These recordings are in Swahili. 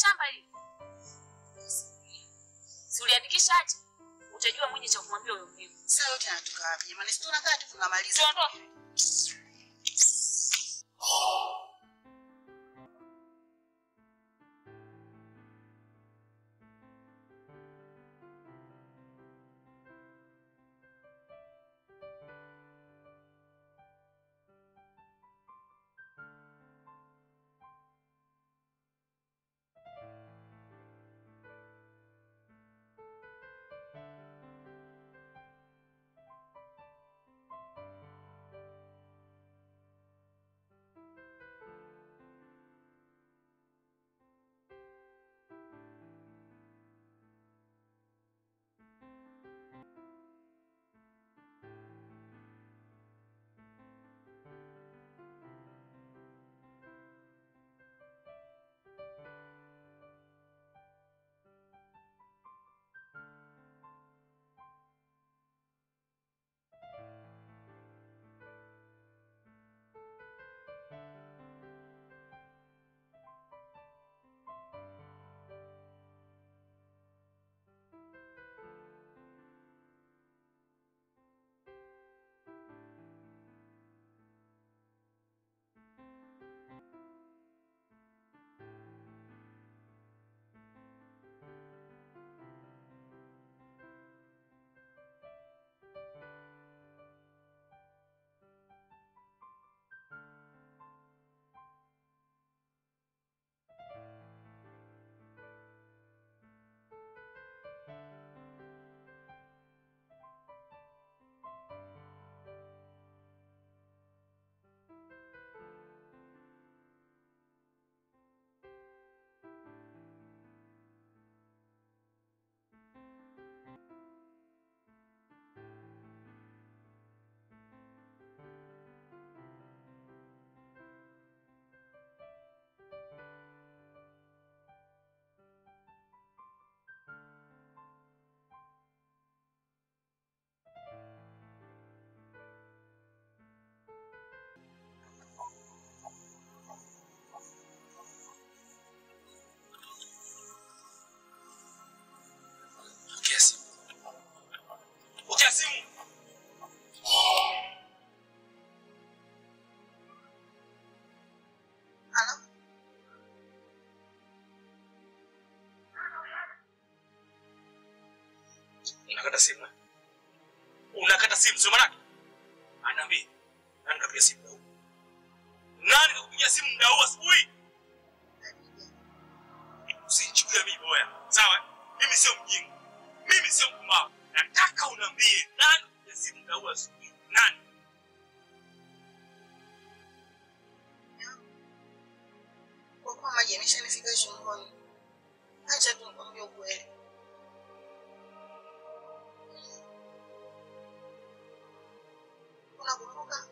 shamba hili? Si uliandikishaje? Utajua mwenye cha kumwambia huyo mvivu. Sasa yote yanatoka wapi jamani? Si tunakaa tu tunamaliza. Tuondoke. Kiasi. Ukiasi. Halo? Unakata simu. Unakata simu sio manake? Anaambia. Nani kapiga simu muda huu? Nani kakupigia simu muda huu asubuhi? Usichukulie mimi boya. Sawa? Mimi sio mjinga. Mimi sio mpumbavu. Nataka uniambie nani kapiga simu muda huu asubuhi? Nani? Kwa kuwa maji yameshanifika shingoni. Acha tu nikwambie ukweli. Unakumbuka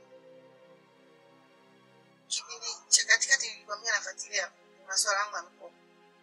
kipindi cha katikati nilikwambia nafuatilia masuala yangu ya mikopo.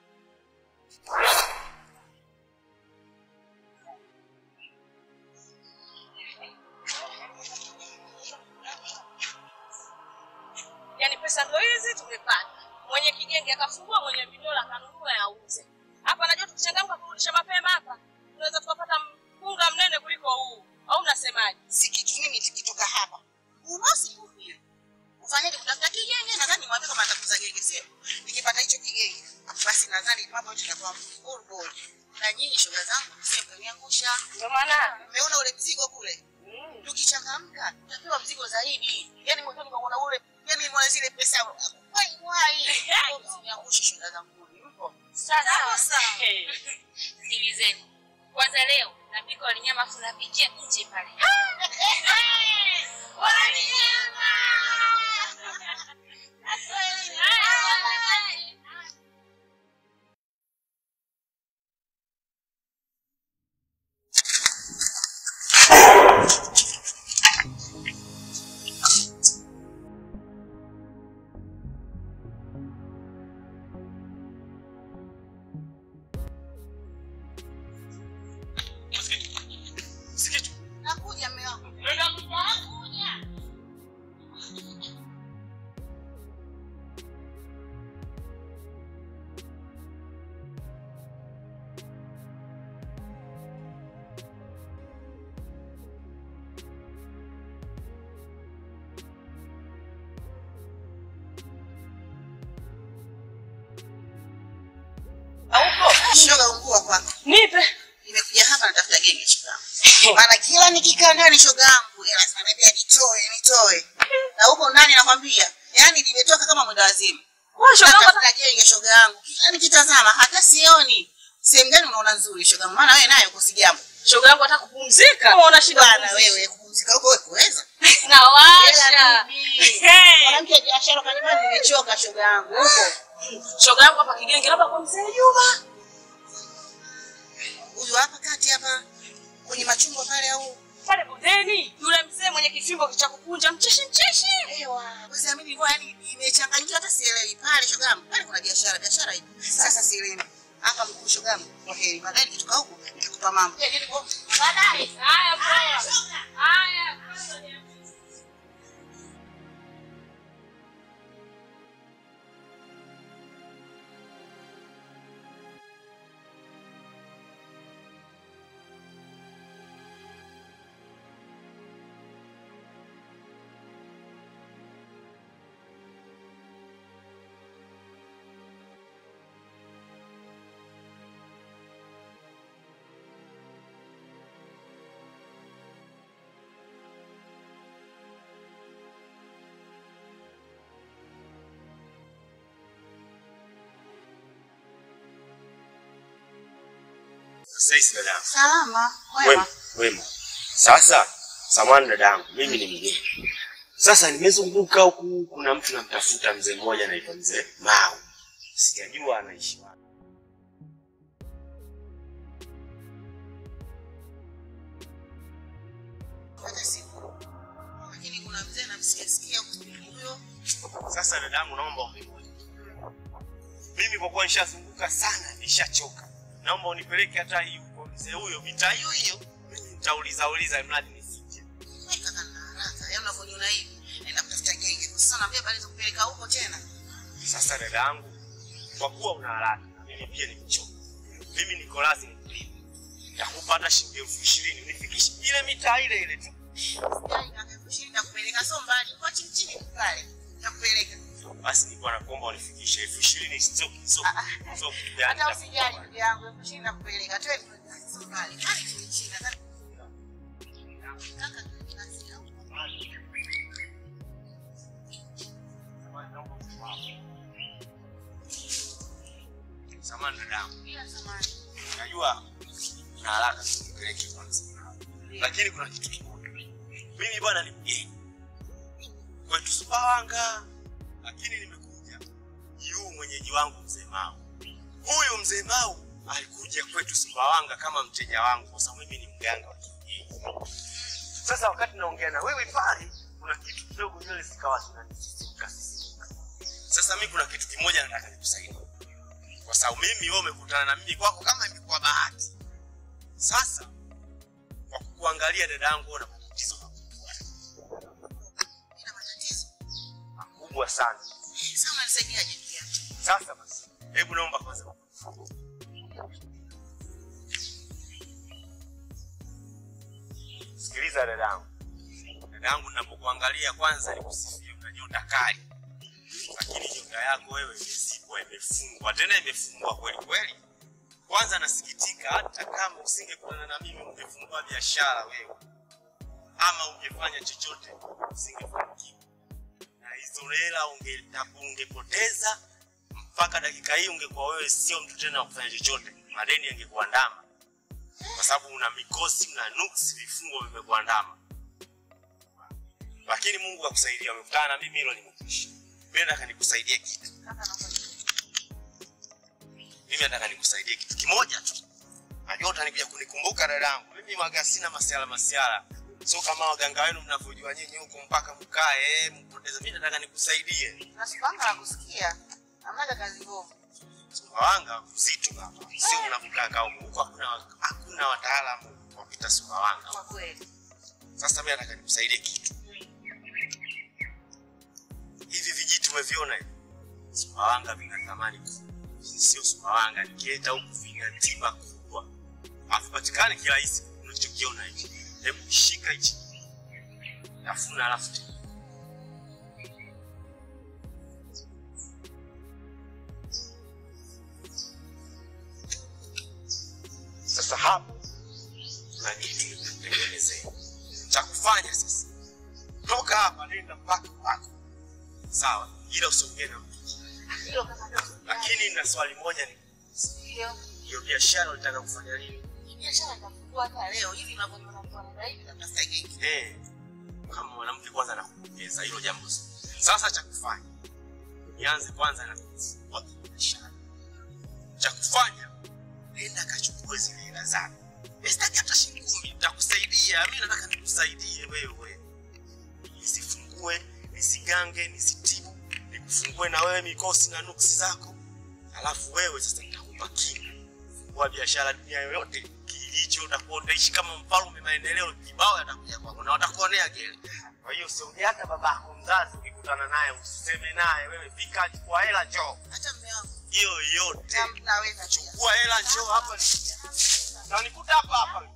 Yaani pesa ndo hizi tumepata. Mwenye kigenge akafungua, mwenye vidola akanunua auze. Hapa najua tukichangamka kurudisha mapema hapa, tunaweza tukapata mpunga mnene kuliko huu. Au mnasemaje? Si kitu mimi tukitoka hapa. Unosi tu vile. Ufanyaje kutafuta kigenge? Nadhani mwambie kama atakuza genge sio? Nikipata hicho kigenge, basi nadhani mambo yote yatakuwa full ball. Na nyinyi shoga zangu msije mkaniangusha. Ndio maana Umeona ule mzigo kule? Tukichangamka tutapewa mzigo zaidi. Yaani mwanzoni kwa ule, yaani nimeona zile pesa wai wai. Msiniangushe shoga zangu. Mpo? sasa sikilizeni. Kwanza leo napika walinyama afu napikia nje pale. Walinyama! Sikitu. Nakuja mume wangu. Nenda. Nakuja. chukua kwako. Nipe. Nimekuja hapa natafuta genge shoga yangu. Maana kila nikikaa ndani shoga yangu, yeye lazima ananiambia nitoe, nitoe. Na huko ndani nakwambia, yani nimetoka kama mwenda wazimu. Wewe shoga yangu Natafuta genge shoga yangu. Kila nikitazama hata sioni. Sehemu gani unaona nzuri shoga yangu? Maana wewe nayo kusijambo. shoga yangu hata kupumzika. Kama una shida Bwana kupumzika. wewe kupumzika huko wewe kuweza. Nawasha. Hey. Mwanamke wa biashara kwa nyumbani nimechoka shoga yangu. Huko. Shoga yangu hapa kigenge labda kwa mzee Juma. Huyu hapa kati hapa kwenye machungwa pale au Pale bondeni. Yule mzee mwenye kifimbo cha kukunja mcheshi mcheshi. Ewa, basi mimi nilikuwa yani nimechanganyikiwa hata sielewi pale shoga yangu. Pale kuna biashara, biashara ipo. Sasa sielewi. Hapa mkuu shoga yangu. Okay, baadaye nikitoka huko nitakupa mambo. Baadaye. Haya, haya. Haya. Sasa dada yangu. Salama. Wema, Wema. wema. Sasa samani dada yangu, mimi ni mgeni. Sasa nimezunguka huku, kuna mtu namtafuta mzee mmoja anaitwa mzee Mau. Sijajua anaishi wapi. Hata siku. Lakini kuna mzee namsikia sikia huyo. Sasa dada yangu, naomba unione. Mimi kwa kuwa nishazunguka sana, nishachoka. Naomba unipeleke hata hii huko mzee huyo, mitaa hiyo hiyo. Mimi nitauliza uliza mradi nisije. Wewe kaka na haraka. Yaani unavyoniona hivi. Naenda kutafuta genge. Kwa sasa naambia bali kupeleka huko tena. Sasa dada yangu, kwa kuwa una haraka na mimi pia nimechoka, mimi niko lazima nikulipe. Nitakupa hata shilingi elfu ishirini unifikishe ile mitaa ile ile tu. Yaani kaka kushinda kupeleka sio mbali. Kwa chini chini pale. Nitakupeleka. Basi nilikuwa nakuomba unifikishe elfu ishirini sio sio Ah, sio kitu gani. Hata usijali ndugu yangu, kushinda kupeleka. Toe sio mbali. Hadi tulishinda. Kaka Samahani dada yangu. bila samani. Najua na haraka sikupeleke kwanza. Lakini kuna kitu kimoja. Mimi bwana ni mgeni. Kwetu Sumbawanga. Lakini nimekuja juu mwenyeji wangu mzee Mau. Huyu mzee Mau alikuja kwetu Sumbawanga kama mteja wangu kwa sababu mimi ni mganga wa kienyeji. Sasa wakati naongea na wewe pale kuna kitu kidogo nywele zikawa zinanisisimka sisimka. Sasa mimi kuna kitu kimoja nataka nikusaidie kwa sababu mimi wewe umekutana na mimi kwako kama imekuwa bahati. Sasa kwa kukuangalia dada yangu, una matatizo makubwa Nina matatizo. makubwa sana. Sasa unanisaidiaje ndugu yangu? Sasa basi, hebu naomba kwanza sikiliza dada yangu. Dada yangu, ninapokuangalia kwanza nikusifie, una nyota kali, lakini nyota yako wewe imezibwa, imefungwa, tena imefungwa kweli kweli. Kwanza nasikitika, hata kama usingekutana na mimi ungefungua biashara wewe, ama ungefanya chochote, usingefanikiwa na hizo hela unge- ungepoteza mpaka dakika hii ungekuwa wewe sio mtu tena wa kufanya chochote, madeni yangekuandama kwa sababu una mikosi, una nuksi, vifungo vimekuandama. Lakini Mungu akusaidia, umekutana na mimi, hilo limekwisha. Mimi nataka nikusaidie kitu, Kaka naomba mimi nataka nikusaidie kitu kimoja tu. Najua utanikuja kunikumbuka dadangu, mimi waga sina masiala masiala, sio kama waganga wenu mnavyojua nyinyi huko mpaka mkae eh, mpoteze. Mimi nataka nikusaidie. Nasipanga na kusikia. Hamnaga kazi ngumu. Sumbawanga mzito hapa, sio mnavyotaka huko. Huko hakuna hakuna wataalamu wa kupita Sumbawanga. Kwa kweli. Sasa mimi nataka nikusaidie kitu. Hivi vijiti umeviona hivi? Sumbawanga vina thamani kubwa. Sio Sumbawanga, nikienda huku vina tiba kubwa. Havipatikani kirahisi unachokiona hichi. Hebu shika hichi. Tafuna alafu tena. nenda mpaka kwako sawa ila usiongee na mtu Hilo kama ndio. lakini na swali moja ni Ndio. hiyo biashara unataka kufanya lini Hii biashara nitafungua hata leo hivi unavyoniona mfano hivi natafuta genge. Eh, kama mwanamke kwanza nakupongeza hilo jambo zuri. sasa cha kufanya nianze kwanza na kufungua biashara cha kufanya nenda kachukue zile hela zako Mimi sitaki hata shilingi kumi nitakusaidia mi nataka nikusaidie wewe nisifungue nisigange nisitibu nikufungue na wewe mikosi na nuksi zako alafu wewe sasa nitakupa kinga fungua biashara dunia yoyote kijiji hicho utakuwa utaishi kama mfalme maendeleo kibao yatakuja kwako na watakuonea gele kwa hiyo usiongee hata babako mzazi ukikutana naye usiseme naye wewe fika chukua hela njoo Hata mume wangu. hiyo yote Na- Naweza pia. chukua hela njoo hapa na nikuta hapa hapa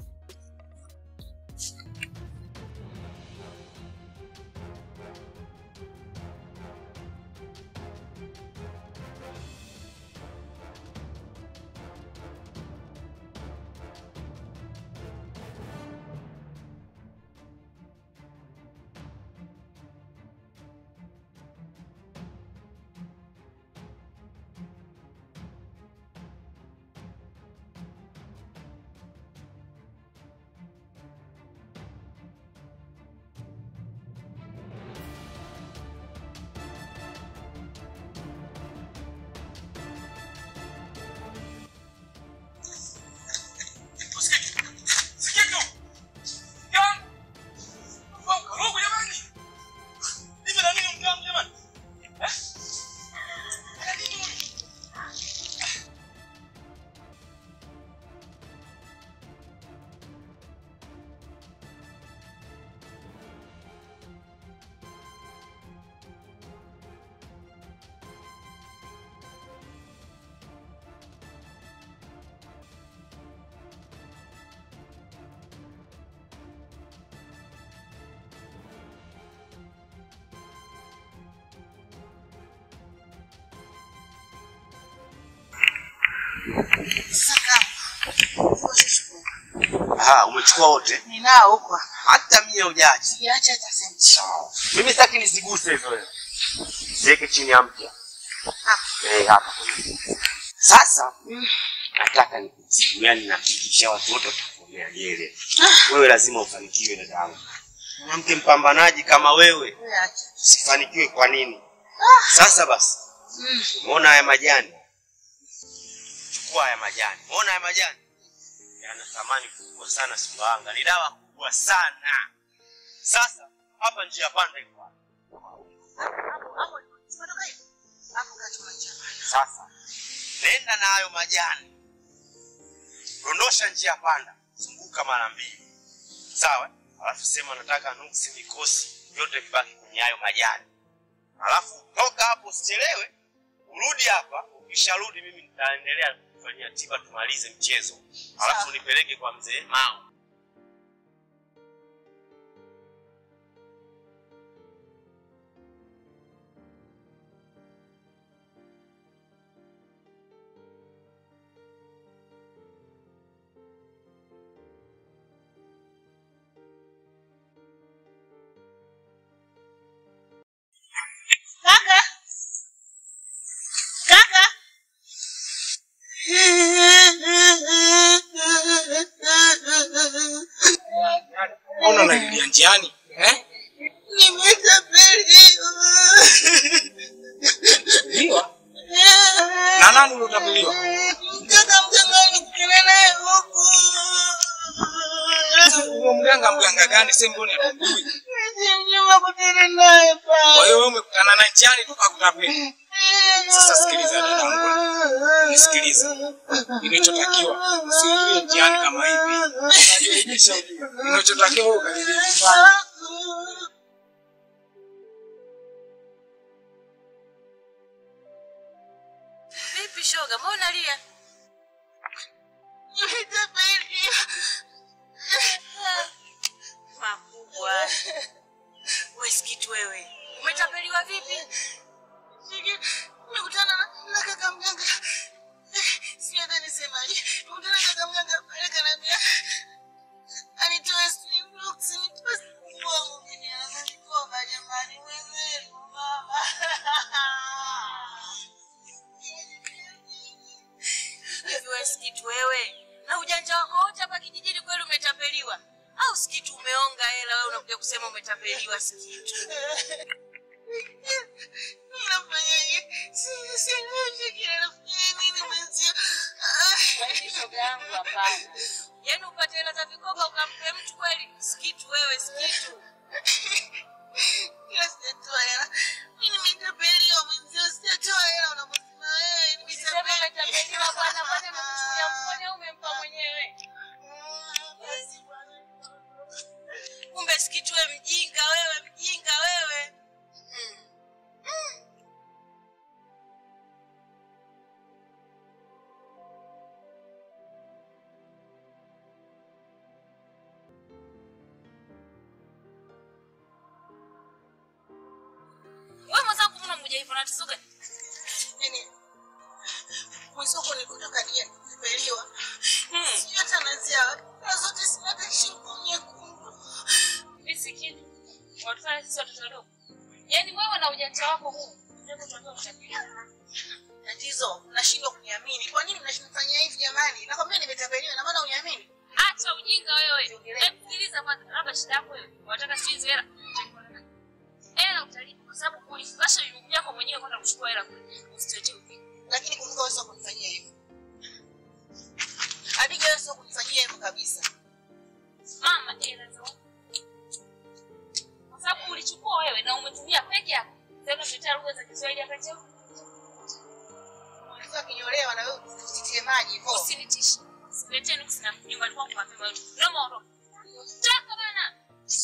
Sasa kama. Aha, umechukua wote Ninao huko. hata mia hujaacha Siacha hata senti. mimi sitaki nisiguse hivyo wewe ziweke chini ya mpya eh hapa sasa nataka nikujibu yani nahakikisha watu wote watakuonea gele wewe lazima ufanikiwe dada yangu mwanamke mpambanaji kama wewe Wewe acha. usifanikiwe kwa nini sasa basi umeona haya majani chukua haya majani umeona haya majani yana thamani kubwa sana sumbawanga ni dawa kubwa sana sasa hapa njia panda iko wapi? Hapo hapo tumetoka hivi. Hapo kachuma chama. sasa nenda na hayo majani dondosha njia panda zunguka mara mbili sawa alafu sema nataka nuksi mikosi vyote vibaki kwenye hayo majani alafu toka hapo usichelewe urudi hapa ukisharudi mimi nitaendelea kufanyia tiba tumalize mchezo alafu Sawa. nipeleke kwa mzee mao Kaka. Kaka. Mbona unalilia njiani eh? Nimetapeliwa. Liwa na nani uliotapeliwa? Kaka mganga nikutana naye huku. Huyo mganga mganga gani? Sasa mbona hatujui? Sijui kutana naye pale. Kwa hiyo wewe umekutana na njiani tu kakutapeli. Sasa sikiliza dadangu, nisikilize. Inachotakiwa usiingie njiani kama hivi. Unajua imeshaujua. Inachotakiwa wewe ukaribie nyumbani. Vipi shoga, mbona unalia? Makubwa. Wewe sikitu wewe. Umetapeliwa vipi? Nimekutana na kaka mganga. Sijui hata nisemaje. Nimekutana na kaka mganga pale kaniambia anitoe sijui blocks, nitoe wangu mimi ananikoa baada ya kusema umetapeliwa sikitu. Nafanyaje? Si- sielewi kile nafanya nini mwenzio. Lakini shoga yangu hapana. Yaani upate hela za vikoba ukampe mtu kweli? Sikitu wewe, sikitu. Ila sijatoa hela. Mimi nimetapeliwa mwenzio, sijatoa hela unaposema wewe, Usiseme umetapeliwa bwana, kwani amekuchukulia mkono au umempa mwenyewe? Basi bwana. Kumbe sikitu wewe mjinga wewe, mjinga wewe. Wewe mwenzangu mbona mmoja hivyo unatizuka? Yaani, mwenzako nilikuta kadia nimepeliwa. Hmm. Sijui hata naanzia wapi. Na zote sina hata shingo nyekundu. Mimi sikitu. Watufanya sisi watoto wadogo. Yaani wewe na ujanja wako huu, ndio tuambia utapeliwa. Tatizo, nashindwa kuniamini. Kwa nini mnanifanyia hivi jamani? Nakwambia nimetapeliwa, na maana uniamini. Acha ujinga wewe. Hebu sikiliza kwanza, labda shida yako wewe. Unataka sijui hizo hela. Hela utalipa kwa sababu kulifungasha miguu yako mwenyewe kwenda kuchukua hela kule. Usituletee ujinga. Lakini kumbuka wewe sio kunifanyia hivyo. Abiga wewe sio kunifanyia hivyo kabisa. Mama hela za kwa sababu ulichukua wewe na umetumia peke yako. Sasa tutetea lugha za Kiswahili hapa cheo. Unaweza kinyolewa na wewe usitie maji hivyo. Usinitishe. Siletee nuksi na nyumbani kwangu mapema yote. Naomba ondoka. Toka bana.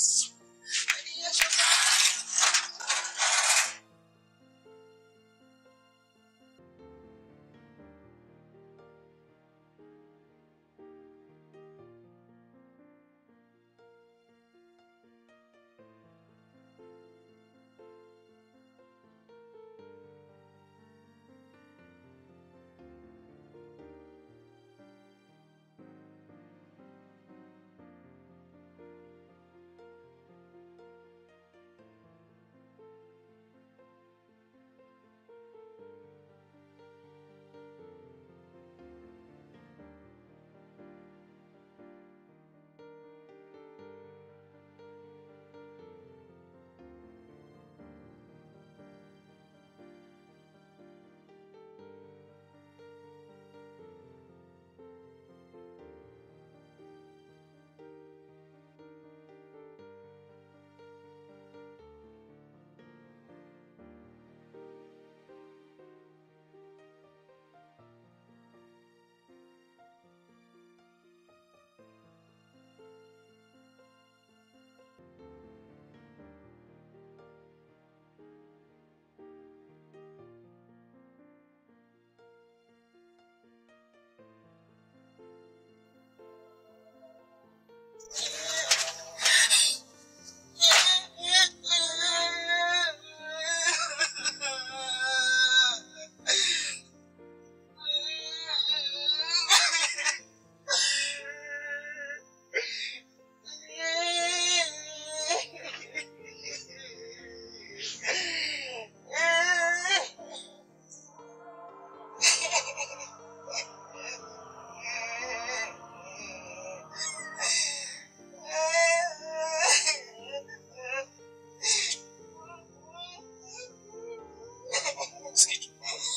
Sikitu.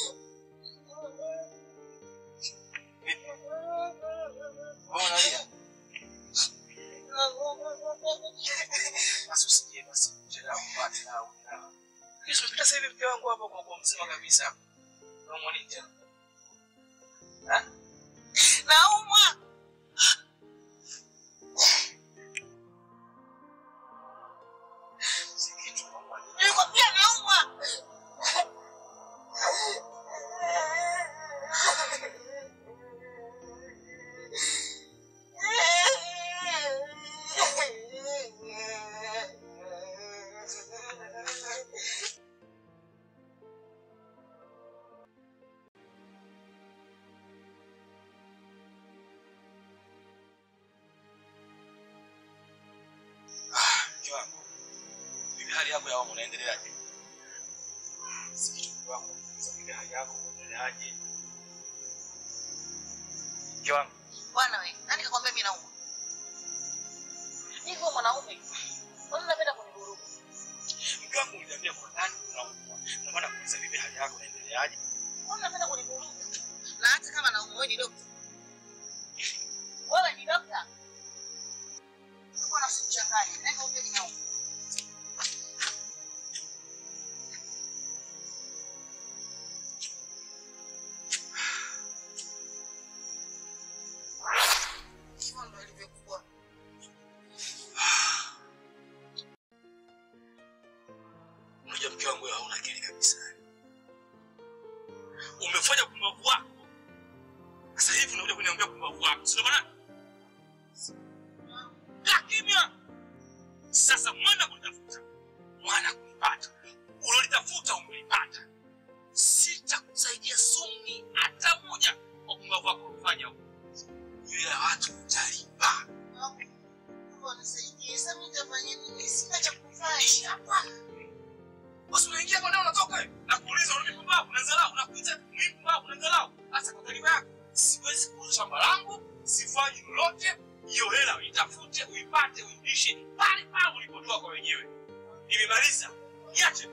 Wewe unalia? Basi usije basi. Chelewa kupata au na. Kesho pita sasa hivi mke wangu hapa kwa kwa mzima kabisa. Unaumwa nini tena? Ha? Naumwa. Sikitu unaumwa nini? Nilikwambia naumwa. Mke wangu. Vipi hali yako ya homa unaendeleaje? Sikitu mke wangu. Sasa vipi hali yako unaendeleaje? Mke wangu. Bwana wewe, nani kakwambia mimi naumwa? Hivyo mwanaume Mbona unapenda kunivuruga? Mke wangu uliniambia kwa ndani unaumwa. Na maana kuuliza vipi hali yako inaendeleaje? Mbona unapenda kunivuruga? Na hata kama naumwa wewe ni dokta. Wewe ni dokta. Sikuwa na usichanganye. Nenda upe kinauma. Hivyo ndo ilivyokuwa. Unajua mke wangu wewe hauna akili kabisa. Umefanya kumbavu wako. Sasa hivi unakuja kuniambia kumbavu wako. Sio maana? Kaa kimya. Sasa mwana kulitafuta. Mwana kulipata. Ulolitafuta umelipata. Sitakusaidia sumi hata moja kwa kumbavu wako ulifanya huko. Ila watu utalipa. Mungu anisaidie. Sasa mimi nitafanya nini? Sina cha kufanya hapa. Basi unaingia kwa nao unatoka wewe. Nakuuliza unarudi pumbavu, unadharau, unakuita mimi pumbavu, unadharau. Sasa kwa kalima yako, siwezi kuuza shamba langu, sifanyi lolote. Hiyo hela uitafute, uipate, uipishe pale pale ulipotoa kwa wenyewe. Nimemaliza. Niache.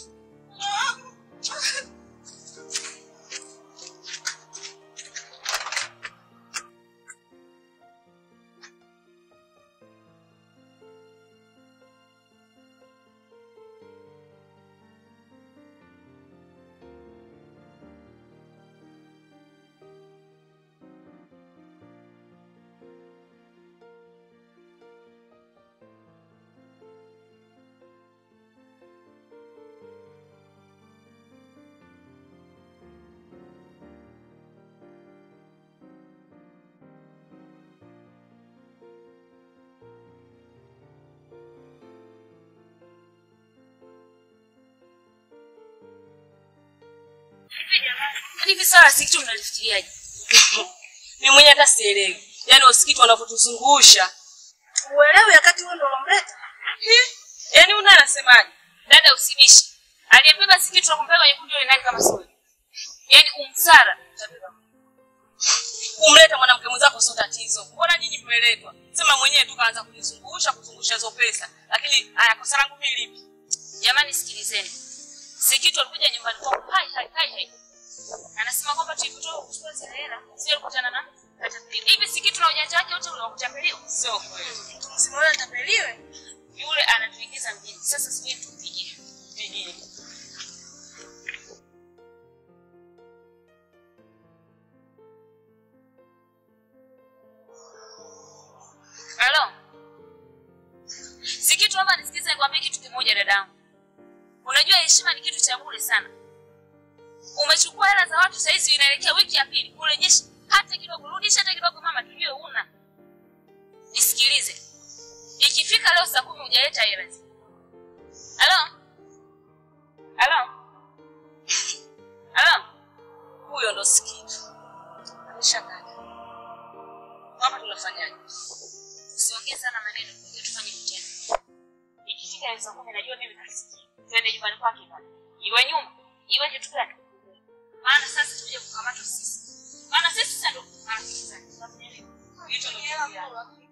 Yaani hivi swala si kitu mnalifikiriaje? Ni mwenye hata sielewi. Yaani usikitu wanavyotuzungusha. Uelewi wakati wewe ndo unamleta. Yaani una anasemaje? Dada usibishi. Aliyebeba si kitu kumpeleka kwenye kundi ile nani kama sio. Yaani umsara. Kumleta mwanamke mwenzako sio tatizo. Mbona nyinyi mmeletwa? Sema mwenyewe tu kaanza kunizungusha kuzungusha hizo pesa. Lakini haya kosa langu mimi lipi? Jamani sikilizeni. Si kitu alikuja nyumbani kwangu. Hai hai hai hai. Anasema kwamba tulipotoka kuchukua zile hela, sio kukutana na katapeli. Hivi si kitu na ujanja wake wote unaokutapeliwa. Sio kweli. Msimuone atapeliwe. Yule anatuingiza mjini. Sasa sijui tumpigie. Pigie. Halo. Si kitu hapa nisikize nikwambie kitu kimoja dadangu. Unajua heshima ni kitu cha bure sana. Umechukua hela za watu saizi inaelekea wiki ya pili kurejesha hata kidogo, rudisha hata kidogo mama, tujue una. Nisikilize. Ikifika leo saa kumi hujaleta hela. Halo? Halo? Halo? Huyo ndo sikitu. Ameshakata. Hapa tunafanyaje? Usiongee sana maneno, tuje tufanye mtihani. Ikifika hiyo saa kumi najua mimi nasikia. Twende nyumbani kwake pale. Iwe nyumba, iwe kitu gani? Maana sasa tuje kukamata sisi. Maana sisi sasa ndio marafiki zake. Tunafanya nini? Hicho ndo kitu.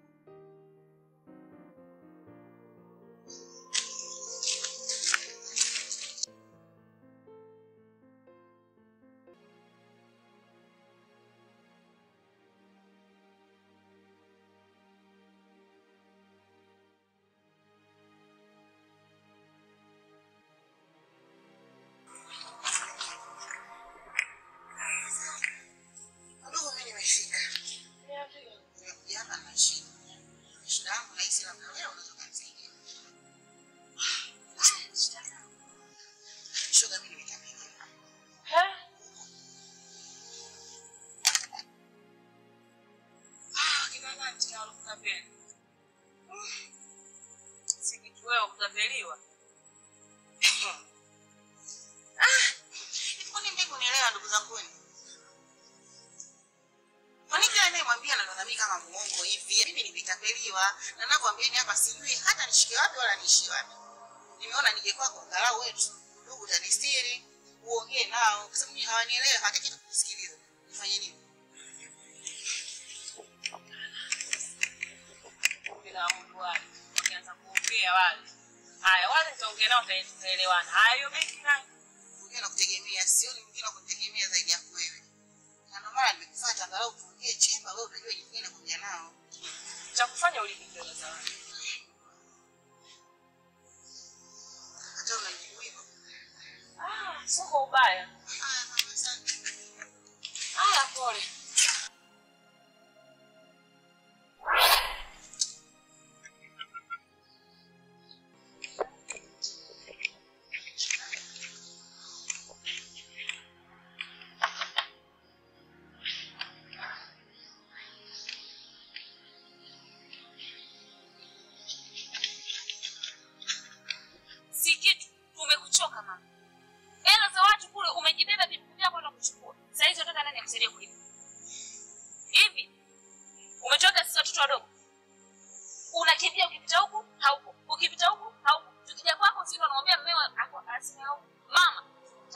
Ndugu, mimi nimefika. Nimekuja hapa na shida. Shida yangu nahisi labda wewe unaweza kunisaidia. Shoga, mimi nimekamilika. Ah, kina nani tena walikutapeli? Si kitu wewe kutapeliwa. Kwani mimi kunielewa ndugu zangu wenu? Kwani kila anayemwambia anaona mimi kama muongo hivi? Mimi nilitapeliwa na ninavyoambieni hapa sijui hata nishike wapi wala niishi wapi. Nimeona nije kwako angalau wetu ndugu utanistiri, uongee nao kwa sababu hawanielewi, hawataki hata kusikiliza. Nifanye nini? Bila mtu wake. Ukianza kuongea ongea wale. Haya, wale nitaongea nao tutae- tutaelewana. Haya, hiyo benki nayo. Mwingine nakutegemea, sioni mwingine nakutegemea zaidi yako wewe. Na ndio maana nimekufuata angalau tuongee chemba, wewe utajua jinsi gani kuja nao. Cha kufanya ulipe hela za wale. Hata unajibu hivyo. Ah, sio kwa ubaya. Haya, mama, asante. Haya, pole. si kitu tumekuchoka mama hela za watu kule umejibeba vitu vyako kwenda kuchukua saa hizi unataka nani akusaidie kulipa hivi umetoka sisi watoto wadogo unakimbia ukipita huku hauko ukipita huku hauko tukija kwako si ndo unamwambia mmeo ako asime hauko mama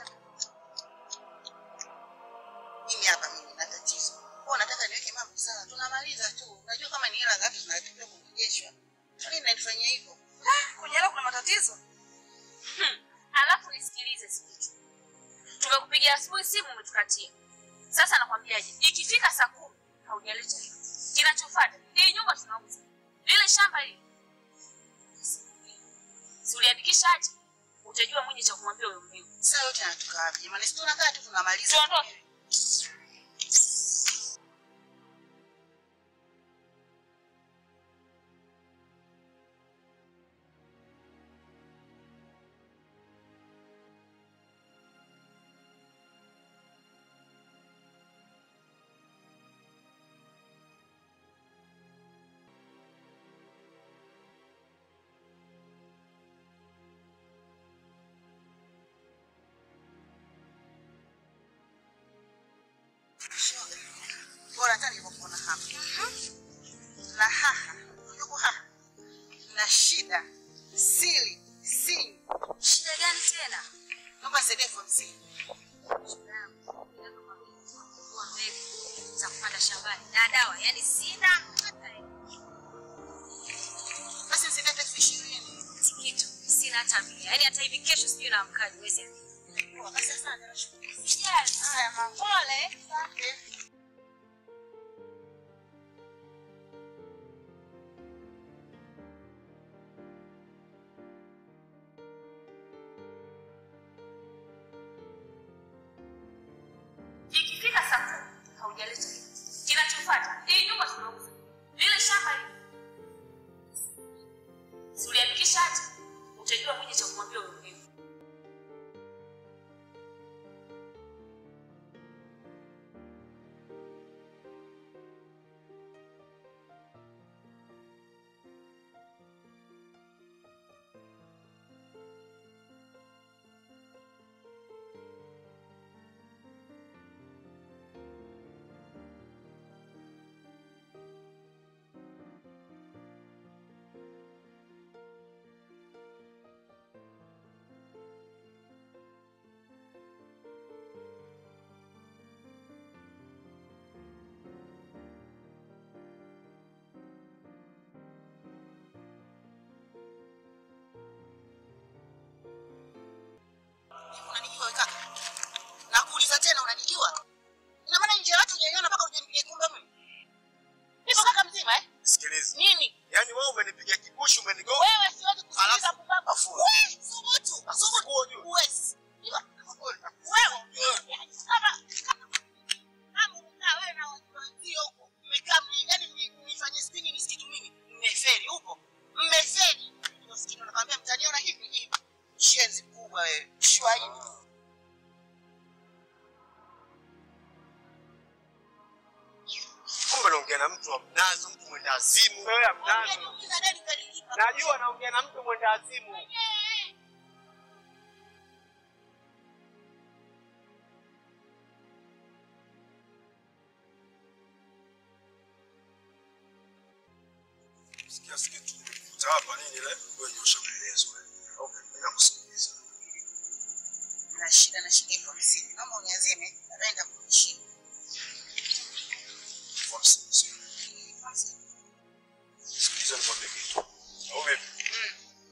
Mimi hapa mimi na tatizo. Kwa nataka niweke mambo sawa. Tunamaliza tu. Unajua kama ni hela ngapi tunatakiwa kurejeshwa. Kwa nini mnanifanyia hivyo? Kwenye hela kuna matatizo. Hmm. alafu nisikilize sikitu tumekupigia asubuhi simu umetukatia sasa nakwambiaje ikifika saa kumi haujaleta hiyo kinachofata hii nyumba tunauza lile shamba hili si uliandikisha aje utajua mwenye cha kumwambia huyo mmeo Sasa yote yanatoka wapi? Jamani, si tunakaa tu tunamaliza. tuondoke Shoga. Bora hata nilipokuona hapa. Na haha, yuko haha. Na shida, siri, siri. shida gani tena Naomba nisaidie elfu hamsini. za kupanda shambani na dawa yani sina hata Basi nisaidie hata elfu ishirini. kitu sina hata mia yani hata hivi kesho sijui naamkaji wezi Poa, Basi asante, nashukuru. yes. Haya, mama. pole Asante. ikifika saa kumi haujaleta hiyo kinachofata hii nyumba tunauza lile shamba hili si uliandikisha aje utajua mwenye cha kumwambia huyo mmeo Unanijua wewe kaka? Nakuuliza tena unanijua? Ina maana nje ya watu hujaiona mpaka uje kumbe mimi. Nipo kaka mzima eh? Sikiliza. Nini? Yaani wewe umenipiga kibushi umenigonga. Wewe siwezi kusikiliza Alafu- kupamba. afu- Wewe subutu. Subutu. Wewe ujue. Huwezi. Wewe kama kama umekaa wewe na watu wenzio huko. Mmekaa mni- yaani mni- mnifanye sitini nisikitu mimi. Mmeferi huko. Mmeferi. Ndio sikini nakwambia mtaniona hivi hivi. Shenzi kubwa wewe. Shwa hivi. Kumbe naongea na mtu wa mnazo, mtu mwenda azimu. Wewe ya mnazo. Ungeniuliza deni ukanilipa. Najua naongea na mtu mwenda azimu. Sikia sikia tu. Utawapa nini ile? Wewe nyosha maelezo wewe. Okay, mimi nakusikiliza. na shida na shilingi elfu hamsini. Naomba uniazime, baadaye nitakurudishia. Elfu hamsini, sio? Sikiliza nikwambie kitu. Au vipi?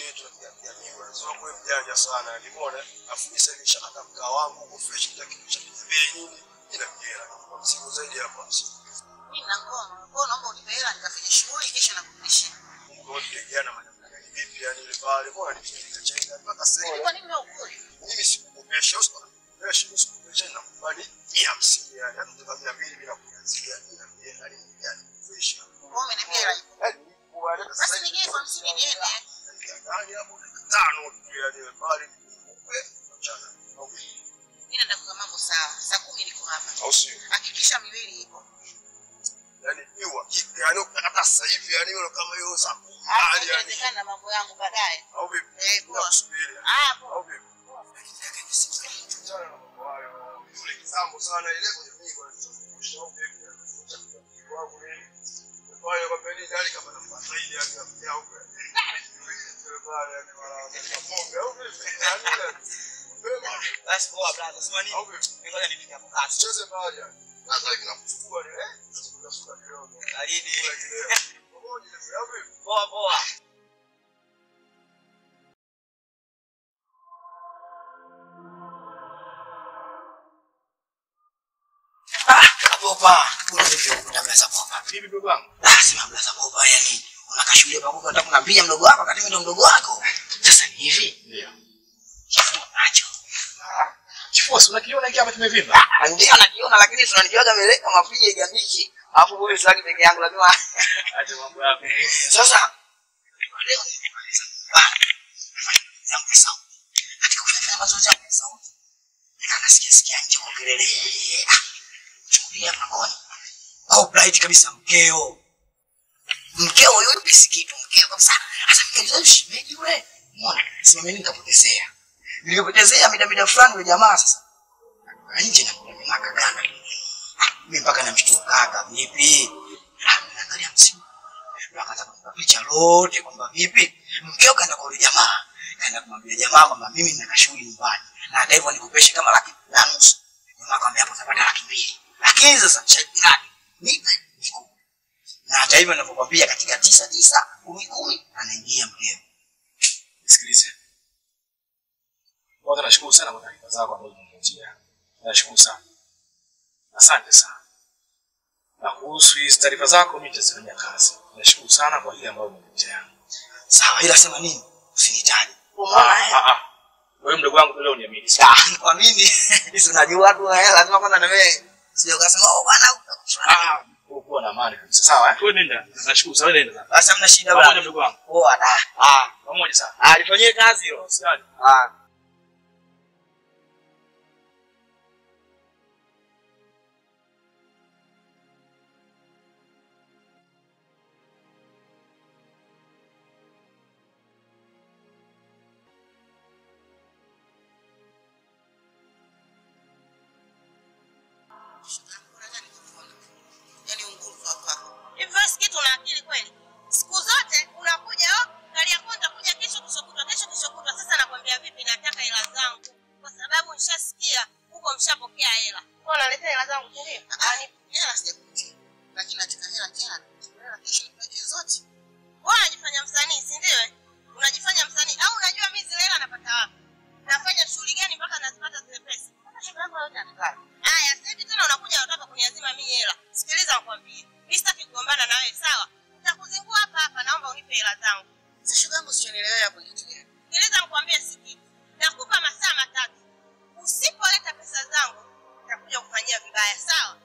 yetu ya kijamii bwana. Sio kwa mjanja sana. Nimeona afu mimi sasa nishakata mkaa wangu huko fresh kila kitu cha bei nini ina kera. Kwa msimu zaidi hapa. Mimi na ngoma. Kwa naomba unipe hela nikafanye shughuli kisha nakurudishia. Mungu ndiyeana maneno gani vipi yani ile pale bwana nipeleka chenga mpaka sasa. Kwa nini umeukuli? Mimi sikukopesha usiku. Fresh sikukopesha na kubali ya hamsini yani. Hata kama mia mbili bila kuanzia ina mia yani yani fresh. Kwa umeniambia hela. Yani kwa hata Basi nigee kwa hamsini niende. Yaani hapo tano tu yani pale upe mchana. Okay. Mimi naenda kwa mambo sawa. Saa kumi niko hapa. Au sio? Hakikisha miwili iko. yani ni uhakika yani ukitaka sasa hivi yani hilo kama hiyo saa kumi Hapo hali yani inawezekana mambo yangu baadaye. au vipi Eh, poa. nakusubiri Hapo. au vipi Achana na mambo hayo. Yule kitambo sana ile kwenye mingo anachokumbusha au vipi wangu nini pale kwa peni ndani kama napata ile yani ya huko pale yani wala pombe au vipi Basi poa brother, sema nini? au vipi Ngoja nipike hapo kazi. tucheze mahali yani sasa hivi nakuchukua ni eh sasa sura kidogo Baridi. pamoja au vipi Poa poa. Ah, popa. Unaweza popa. Vipi ndugu wangu? Ah, sema blaza popa yani. Unakashuhudia pamoja unataka kunaambia mdogo wako wakati mimi ndo mdogo wako. Sasa ni hivi. Ndio. Kifua nacho. Kifua si unakiona hiki hapa kimevimba? Ah, Ndio nakiona lakini tunanijuaga meleka mapige jamiki. Alafu wewe sasa peke yangu lazima Acha mambo yako. Sasa leo nimemaliza nyumbani. Nafanya kazi yangu ya sauti. Katika kufanya mazoezi yangu ya sauti. Nika nasikia sikia nje kwa kelele. Ah, Chukulia mlangoni. Kwa bright kabisa mkeo. Mkeo yule kisikitu mkeo kabisa. Sasa mkeo shimeji yule. Umeona? Simameni nikapotezea. Nilipotezea mida mida fulani yule jamaa sasa. Akatoka nje na kuna maka gana. Ah, Mimi mpaka namshtua kaka vipi? Ah, naangalia msimu ndio akaanza kunipa picha lote kwamba vipi mkeo kaenda kwa yule jamaa kaenda kumwambia jamaa kwamba mimi nina kashughuli nyumbani na hata hivyo nikupeshe kama laki na nusu jamaa akamwambia hapo utapata laki mbili lakini sasa sharti lake nipe nikupe na hata hivyo ninavyokwambia katika tisa tisa kumi kumi anaingia mkeo Sikilize. Kwanza nashukuru sana kwa taarifa zako ambazo umenipatia. Nashukuru sana. Asante sana. Na kuhusu hizi taarifa zako mimi nitazifanyia kazi. Nashukuru sana kwa ile ambayo umeniletea. sawa ila sema nini usinitaje Ah, umeona eh? ah, ah. Wewe mdogo wangu leo uniamini. Ah, kwa mimi hizo najua tu eh, lazima kwanza na mimi sio kasema oh bwana Ah, wewe kuwa na amani kabisa. Sawa eh? Wewe nenda. Nashukuru sana wewe nenda. basi hamna shida Pamoja bwana mdogo wangu. poa da ah Pamoja sana. ah lifanyie kazi hilo Usijali. ah Yaani unguru kwa kwako. Hivi wewe sikitu una akili kweli? Siku zote unakuja oh, gari yako nitakuja kesho kesho kutwa kesho kesho kutwa. Sasa nakwambia vipi, nataka hela zangu kwa sababu nishasikia huko mshapokea hela. Kwa naletea hela zangu si ndio? Yaani hela sijakutia. Lakini nataka hela jana. Hela kesho nipate zote. Wewe unajifanya msanii si ndio? eh? Unajifanya msanii au unajua mimi zile hela napata wapi? Nafanya shughuli gani mpaka nazipata zile pesa? Mbona shoga yangu yote anakaa? Haya, sasa hivi tena unakuja unataka kuniazima mimi hela. Sikiliza nikwambie. Mimi sitaki kugombana na wewe, sawa? Nitakuzingua hapa hapa, naomba unipe hela zangu. Sasa shoga yangu sionielewe hapo kitu gani? Sikiliza nikwambie sikitu. Nakupa masaa matatu. Usipoleta pesa zangu, nitakuja kufanyia vibaya, sawa?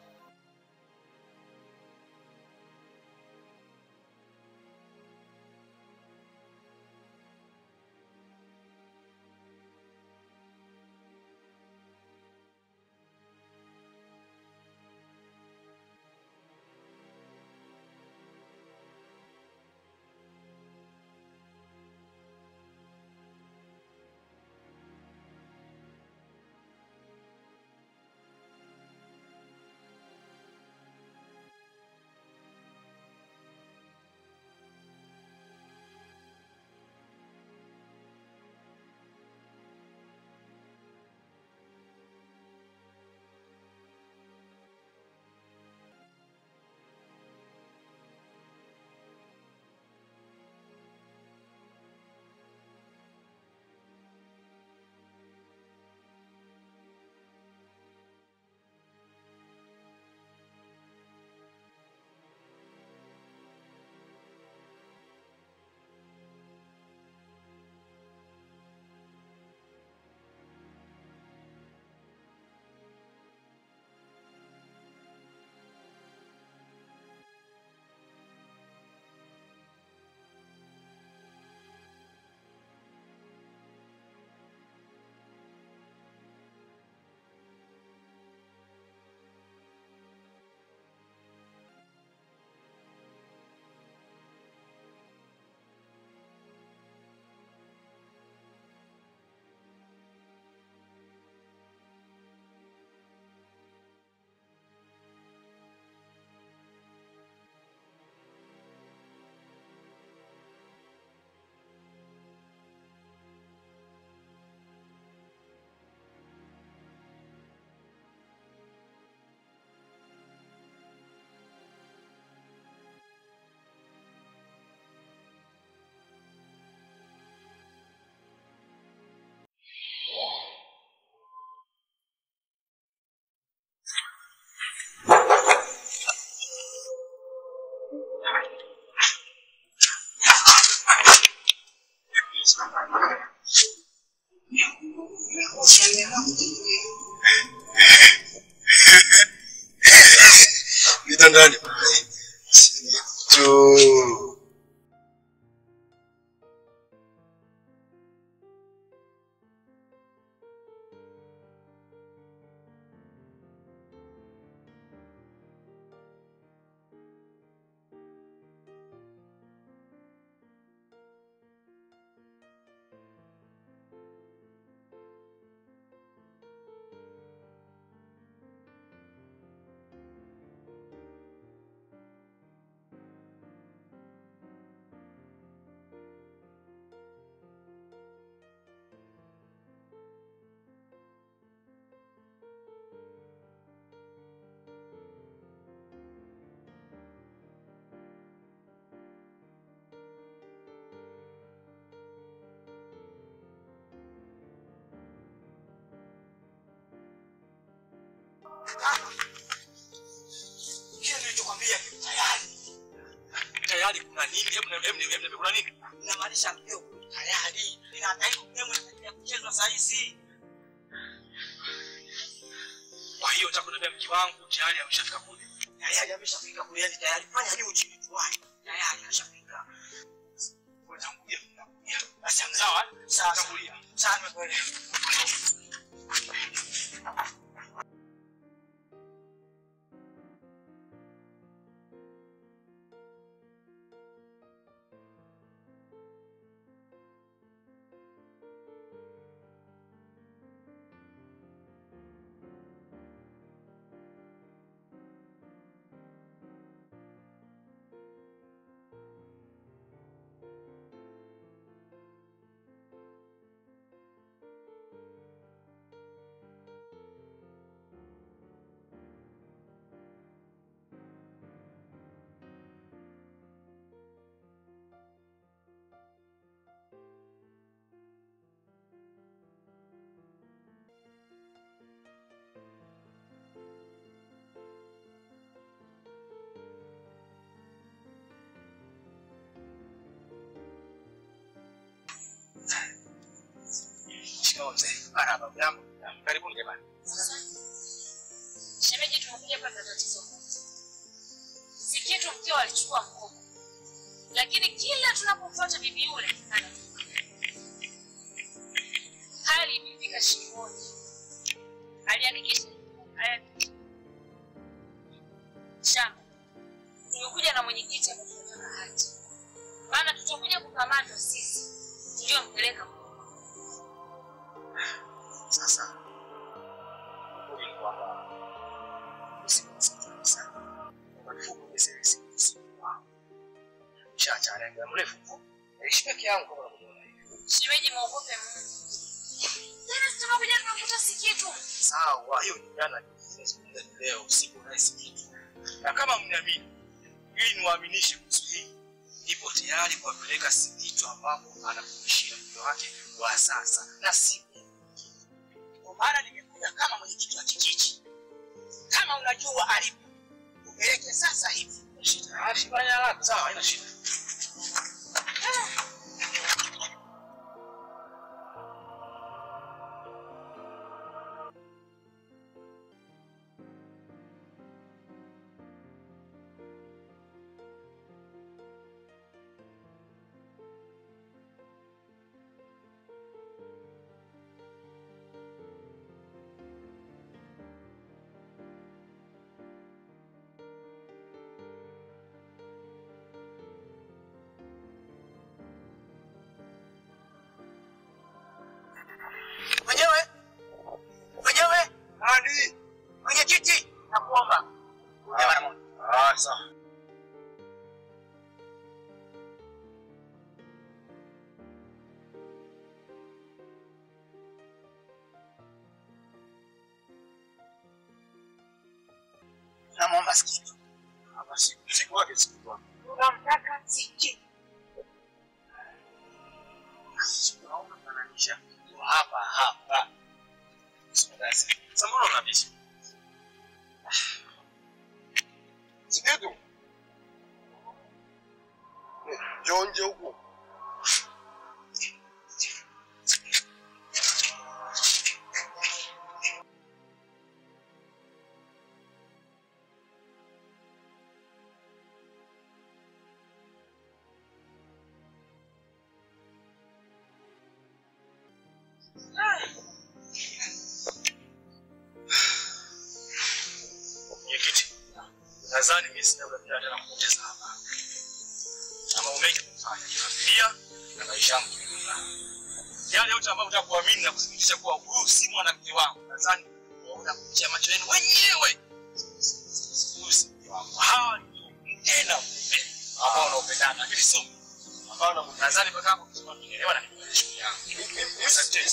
Vitandani. Tu. Kile nilichokwambia tayari. Tayari kuna nini? Hebu hebu hebu hebu kuna nini? Inamaanisha hiyo tayari ninadai game inaendelea kuchezwa saa hizi. Kwa hiyo nataka kuniambia mke wangu tayari ameshafika kule. Tayari ameshafika kule, yani tayari fanya juu chini tuwai. Tayari ameshafika. Wewe tangulia, tangulia. Basi Sawa? Sawa. Tangulia. Sawa, nimekuelewa. Shikamoo mzee. Marhaba, jambo. Karibuni jamani. Shemeji, tumekuja hapa na tatizo moja. Si kitu mkeo alichukua mkopo, lakini kila tunapomfuata bibi yule anatupa. Hali imefika shingoni. Alihakikisha alihakikisha. Shamba, tumekuja na mwenyekiti ametupa na hati, maana tutakuja kukamatwa sisi tuliompeleka Sasa ukweli ni kwamba usikumsikiza sana. Kwa kifupi umesema siku wangu. Chacha anaenda mrefu tu. Naishi peke yangu kama unavyoona hivi. Shemeji, muogope Mungu. Tena si tumekuja tunakuta si kitu. Sawa, hiyo ni jana nilizungumza ni leo usiku na kitu. Na kama mniamini ili niwaaminishe kuhusu hii, nipo tayari kuwapeleka Sikitu ambapo anakuishia mke wake wa sasa na si Kwa maana nimekuja kama mwenyekiti wa kijiji. Kama unajua alipo, upeleke sasa hivi. shida. Ah, fanya haraka, sawa, haina shida. Mwenyewe, mwenyewe, Hadi. mwenyekiti, nakuomba. Kuja mara moja. Ah, sawa. Namwomba Sikitu. Hapa siku siku wake siku wake. Tunamtaka Sikitu. Naomba kananisha hapa hapa. Sasa mbona unabisha? Sikitu. Njoo nje huku. nadhani mimi sina muda tena kupoteza hapa. Na mambo mengi kufanya kiafya na maisha yangu kiujumla. Yale yote ambayo mtaka kuamini na kuthibitisha kuwa huyu si mwanamke wangu, nadhani mtaona kupitia macho yenu wenyewe. Huyu si mke wangu. Hawa ndio mke na mume ambao wanaopendana, lakini sio mimi. ambao na nadhani mpaka hapo kusema tunaelewa na nikueleza shughuli yangu. Asante.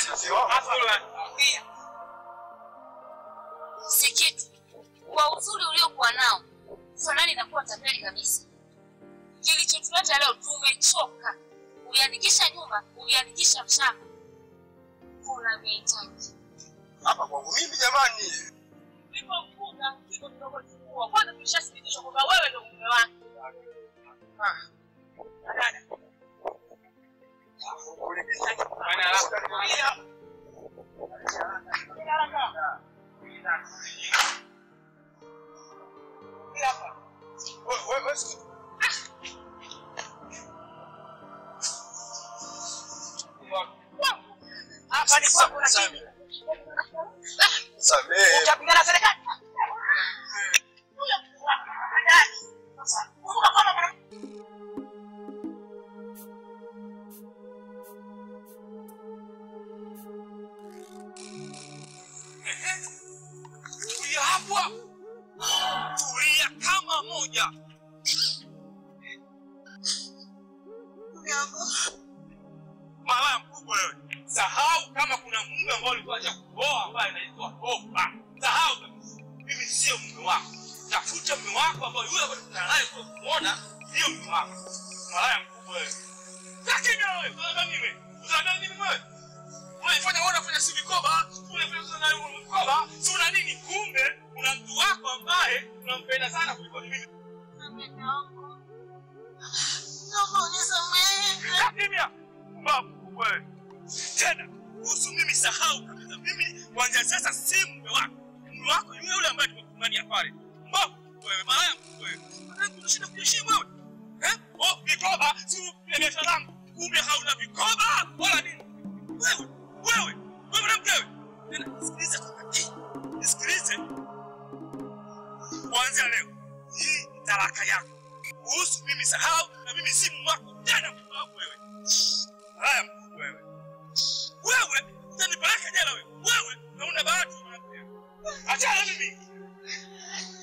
si kitu. Kwa uzuri uliokuwa nao, fanani inakuwa tapeli kabisa. Kilichotuleta leo, tumechoka. Uliandikisha nyumba, uliandikisha mshamba, kuna vihitaji Hapa kwangu mimi jamani. Ndipo mkunga kiko kidogo chukua. Kwanza tulishathibitishwa kwamba wewe ndio mume wake. Dada, Hapa ni kwako lakini Samehe. utapigana na serikali. Tulia hapo. Tulia kama moja. Malaya mkubwa wewe. Sahau kama kuna mume ambao ulikuwa acha kuoa ambaye anaitwa Opa. Sahau kabisa. Mimi sio mume wako. Tafuta mume wako ambao yule ambaye tunakutana naye kwa kumuona ndio mume wako. Malaya mkubwa wewe. Lakini wewe, unadhani nini? Unadhani nini wewe? Unafanya wewe unafanya si vikoba, unafanya sana vikoba, si una nini? Kumbe una mtu wako ambaye unampenda sana kuliko mimi. Kaa kimya. Babu wewe. Tena kuhusu mimi sahau kabisa. Mimi kuanzia sasa si mume wako. Mume wako yule yule ambaye tumekumbania pale. Babu wewe, malaya wewe. Unataka kushinda kuheshimu wewe? Eh? Oh, vikoba si biashara yangu. Kumbe hauna vikoba wala nini? Wewe, wewe, wewe mwanamke wewe. Tena sikiliza kwa makini. Nisikilize. Kuanzia leo hii ni talaka yako. Kuhusu mimi sahau na mimi si mume wako tena mume wako wewe. Haya mkuu wewe. Wewe utanipeleka jela wewe. Wewe hauna bahati mwanamke. Achana na mimi.